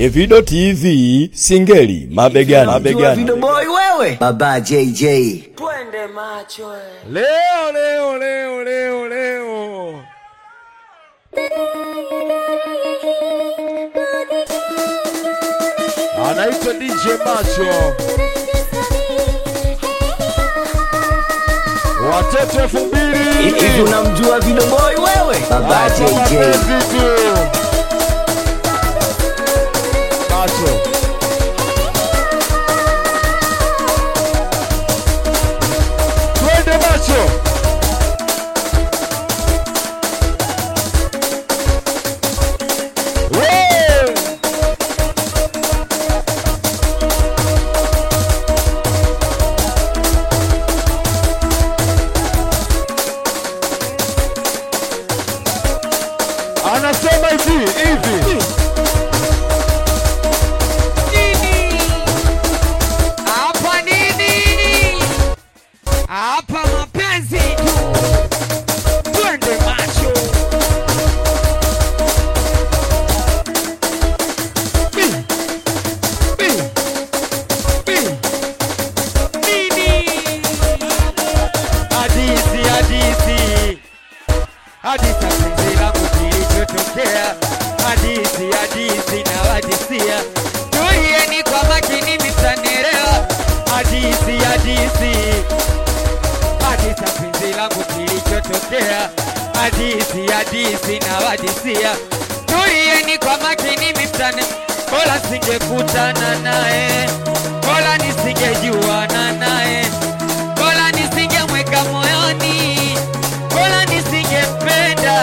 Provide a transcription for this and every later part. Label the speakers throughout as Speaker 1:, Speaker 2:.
Speaker 1: Evido TV Singeli mabegani, mabegani.
Speaker 2: Video boy wewe. Baba JJ.
Speaker 3: Twende macho eh.
Speaker 4: Leo leo leo leo leo anaitwa DJ Macho, watoto elfu mbili
Speaker 2: Hivi unamjua video boy wewe? Baba
Speaker 4: Hapa
Speaker 2: JJ.
Speaker 4: mapenzi tu. Macho twende macho Wee! anasema hivi hivi
Speaker 5: Hapa nini? Hapa mapenzi tu. Twende macho. Bi. Bi. Bi. Nini? Hadithi, hadithi. Hadithi ya penzi langu kilichotokea. Hadithi, hadithi na wadisia. Tulieni kwa makini mtanielewa. Hadithi, hadithi. Hadithi ya penzi langu kilichotokea. Hadithi, hadithi na wadisia. Tulieni kwa makini mtani. Bora singekutana naye. Bora nisingejuana naye. Bora nisingemweka moyoni. Bora nisingempenda.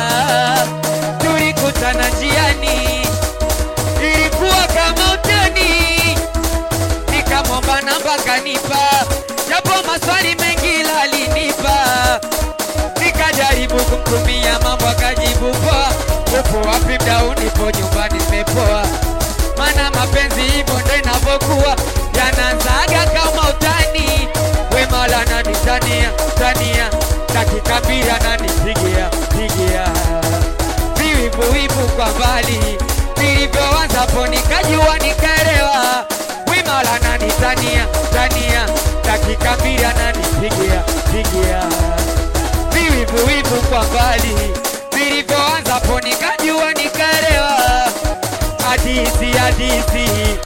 Speaker 5: Tulikutana njiani, ilikuwa kama utani, nikamwomba namba kanipa, japo maswali mengi lalinipa, nikajaribu kumtumia mambo akajibu poa, upo wapi mdau? Nipo nyumbani nimepoa, mana mapenzi hivyo ndo inavyokuwa, yanaanzaga kama utani, wema la nani tania tania, dakika mbili ananipigia pigia viwivuwivu kwa mbali, vilivyoanzapo nikajua nikaelewa, wima la nani tania tania, dakika mbili ananipigia pigia viwivuwivu kwa mbali, vilivyoanzapo nikajua nikaelewa, hadithi hadithi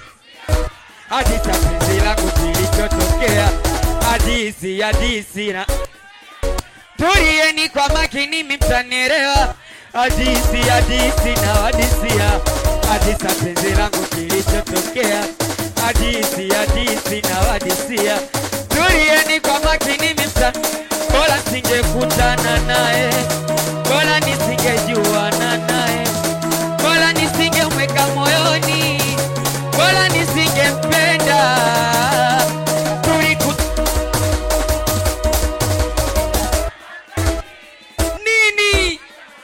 Speaker 5: hadithi ya penzi langu kilichotokea, hadithi hadithi na Tulieni kwa makini mtanielewa, hadithi hadithi na wadisia, hadithi ya penzi langu kilichotokea, hadithi hadithi na wadisia. Tulieni kwa makini mta, bora singekutana naye, bora nisingejuana naye, bora nisingemweka moyoni, bora nisingempenda. Tuliku- nini?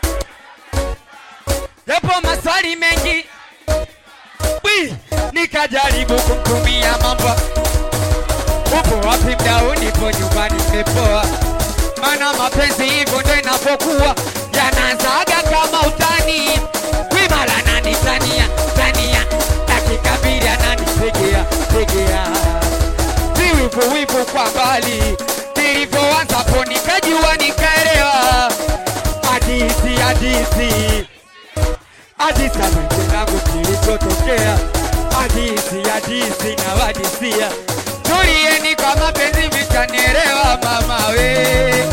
Speaker 5: Yapo maswali mengi Wi, nikajaribu kumtumia mambo. Upo wapi mdau? Nipo nyumbani nimepoa, mana mapenzi hivyo ndo inavyokuwa, yanaanzaga kama utani. Wima la nani tania tania, dakika mbili ananipigia pigia viwivu wivu kwa mbali, vilivyoanzapo nikajua nikaelewa, hadithi hadithi hadithi ya penzi langu kilichotokea, hadithi hadithi na wadisia. Tulieni kwa mapenzi mtanielewa, mama we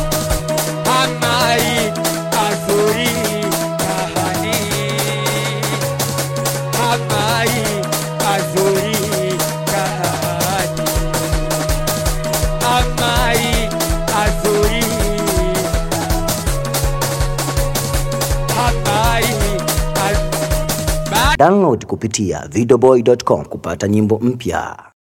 Speaker 5: amai azuri kahani amai azuri kahani amai azuri amai az
Speaker 2: Download kupitia videoboy.com kupata nyimbo mpya.